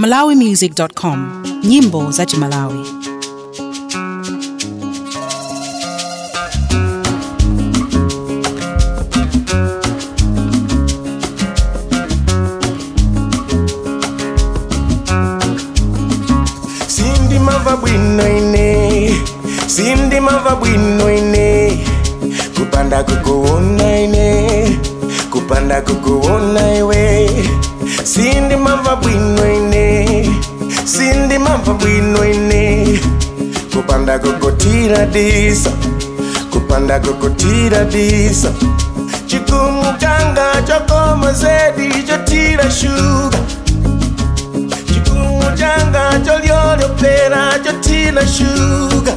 malawimusic.com nyimbo za chimalawi sindimava bwino ine sindimava bwino ine kupanda kukuona ine kupanda kukuona iwe sindimava bwino ine sindimava bwino ine kupanda kukutira diso kupanda kukutira diso chikumu changa chokoma zedi chotira shuga chikumu changa cholyolopera chotina shuga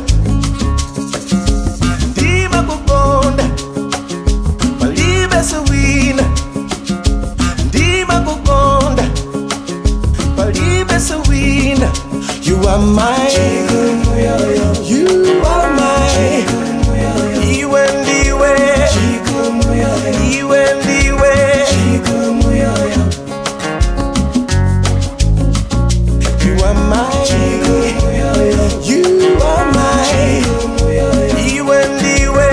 ndima kukonda palibe suwina ndima kukonda palibe suwina you are mine you are mine iwe ndiwe iwe ndiwe You are mine. You are mine. Iwe ndiwe.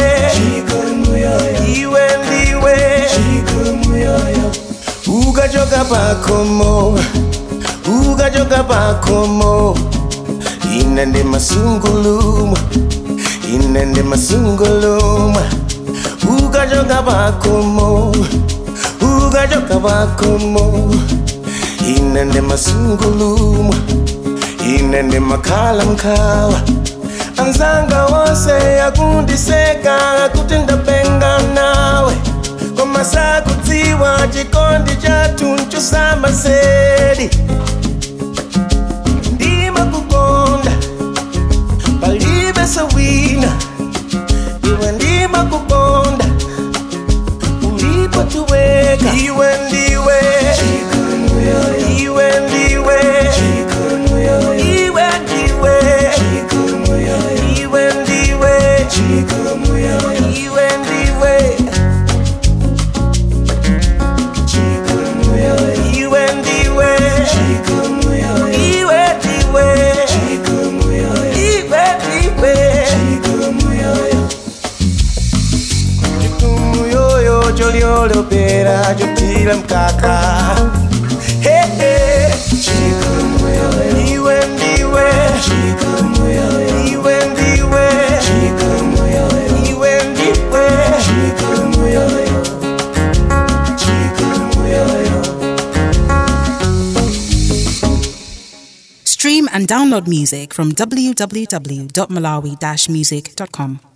Iwe ndiwe. Ukachoka pakomo. Ukachoka pakomo. Ine ndi masungulumwa. Ine ndi masungulumwa. Ukachoka pakomo. Ukachoka pakomo. Ine ndi masungulumwa. Ine ndi makhala mkhawa. Anzanga wose akundiseka kuti ndapenga nawe koma sakudziwa chikondi chathu nchosama zedi ndimakukonda palibe sowina iwe ndimakukonda ulipotuweka iwe ndiwe iwe ndiwe iwe ndiwe iwe ndiwe iwe ndiwe iwe ndiwe iwe ndiwe iwe ndiwe chikumu yoyo cholyolopera chotira mkaka Hey, hey. iwe ndiwe iwe ndiwe iwe ndiwe stream and download music from www.malawi-music.com